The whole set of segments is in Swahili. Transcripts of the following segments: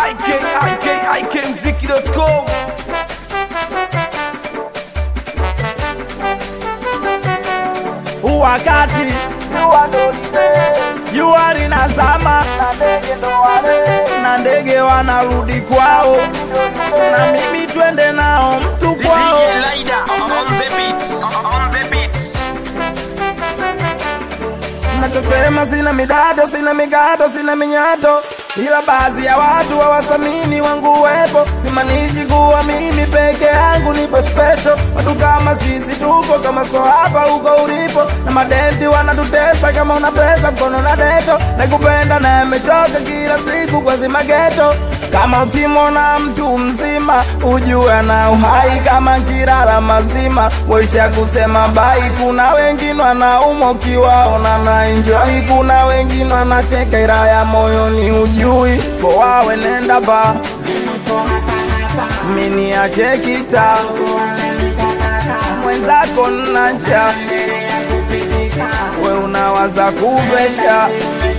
ikikmziki.com wakati jua linazama na ndege wanarudi kwao, na mimi twende nao mtu kwao. Nachosema sina midado, sina migato, sina minyato, ila baadhi ya watu hawathamini wangu uwepo. Simanishi kuwa mimi peke yangu nipo special. Watu kama sisi tupo kama so hapa huko ulipo, na madenti wanatutesa kama una pesa mkono na deto. Nakupenda na yamechoka kila siku kwa zima geto. Kama ukimwona mtu mzima ujue ana uhai kama kirara mazima, waisha kusema bai. Kuna wengine wanaumwa ukiwaona na enjoy, kuna wengine wanacheka ila ya moyoni ujui. Poawe nenda ba mini ache kita mwenzako nnacha we unawaza kuvesha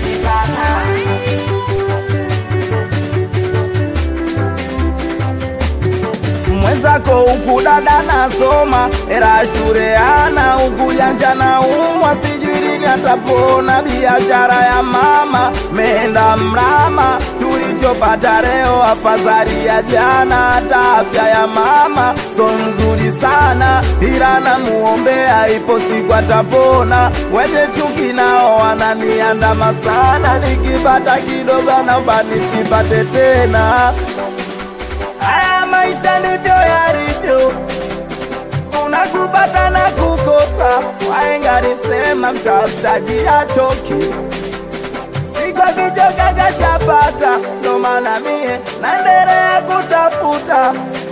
mwenzako huku dada nasoma era shure ana huku janja na umwa sijui lini atapona biashara ya mama meenda mrama tulichopata leo afadhali ya jana hata afya ya mama so nzuri sana ila namuombea ipo siku atapona wenye chuki nao wananiandama sana nikipata kidogo naomba nisipate tena Haya maisha ndivyo yalivyo, unakupata na kukosa. Wahenga alisema mtafutaji hachoki, siku akichoka kashapata. Ndo maana mie naendelea kutafuta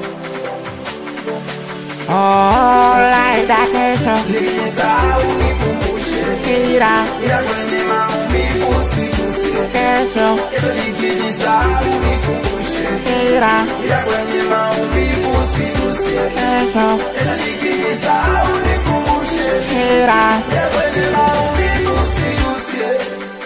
Oh, laida kesho nilisahau nikumbushe, kira ila kwenye maumivu usiguse. kesho Kesho nikijisahau nikumbushe, kira ila kwenye maumivu usiguse. kesho Kesho nikijisahau nikumbushe kira kwenye maumivu usiguse.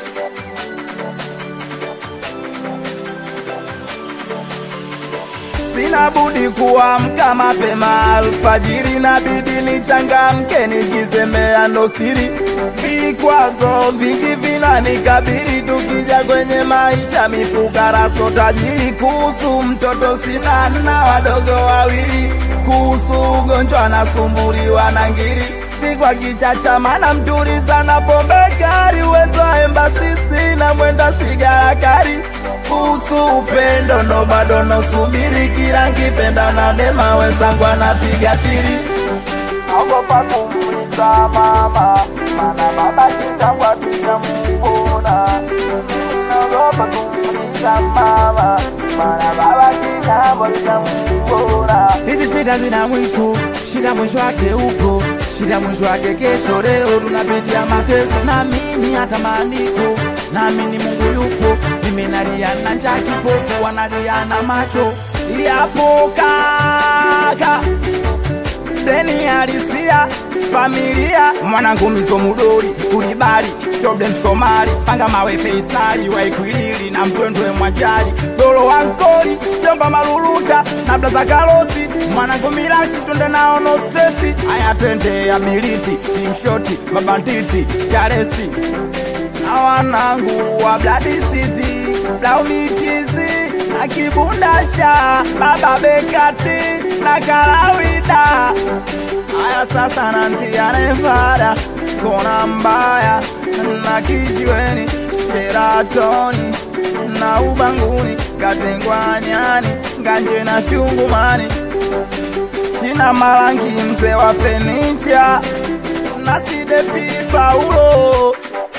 Sina budi kuamka mapema alfajiri, na bidi nichangamke nikizembea ndo siri. Vikwazo vingi vinanikabiri, tukija kwenye maisha mifukara so tajiri. Kuhusu mtoto sina na wadogo wawili, kuhusu ugonjwa nasumbuliwa na ngiri si kwa kichacha, mana mturi sana pombe kali, uwezo wa embasisi na mwenda sigara kali. Kuhusu upendo ndo bado nosubiri, kila nkipenda na dema wenzangu anapiga tiri. Naogopa kumuuliza mama, mana baba kitambo hatujamuona. Naogopa kumuuliza mama, mana baba kitambo hatujamuona. hizi shida zina mwisho, shida mwisho wake upo, shida mwisho wake kesho. Leo tunapitia mateso, naamini hata maandiko, naamini Mungu yupo. Mimi nalia na njaa, kipofu wanalia na macho. yapo kaka deni halisia familia mwanangu mizo mudori kulibali shobe msomali panga mawe feisali waikwilili na mtwendwe mwajali dolo wankoli jomba maluluta na blaza karosi mwanangu milasi twende nao no stresi aya twende ya militi timshoti mabantiti sharesi na wanangu wa Blood City, Blaumitizi na Kibundasha, Baba Bekati na Kalawida. Haya sasa nanzia Nevada, kona mbaya na kijiweni, Sheratoni na Ubanguni, Katengwanyani, Nganje na Shungumani, China Malangi, mzee wa fenicha na Sidepi Paulo.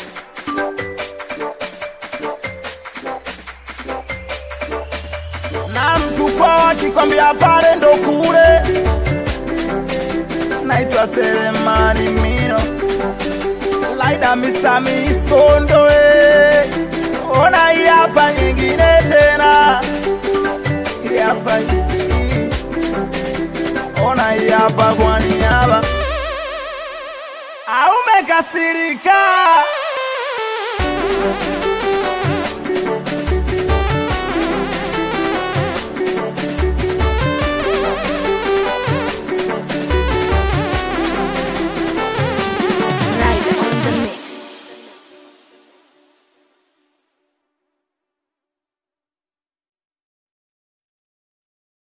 na mtu kwao akikwambia pale ndo kule. Naitwa Selemani Mino, Laida Mr. Misondo, eh. ona hii hapa nyingine tena, hii hapa hii. ona hii hapa kwa niaba au umekasirika?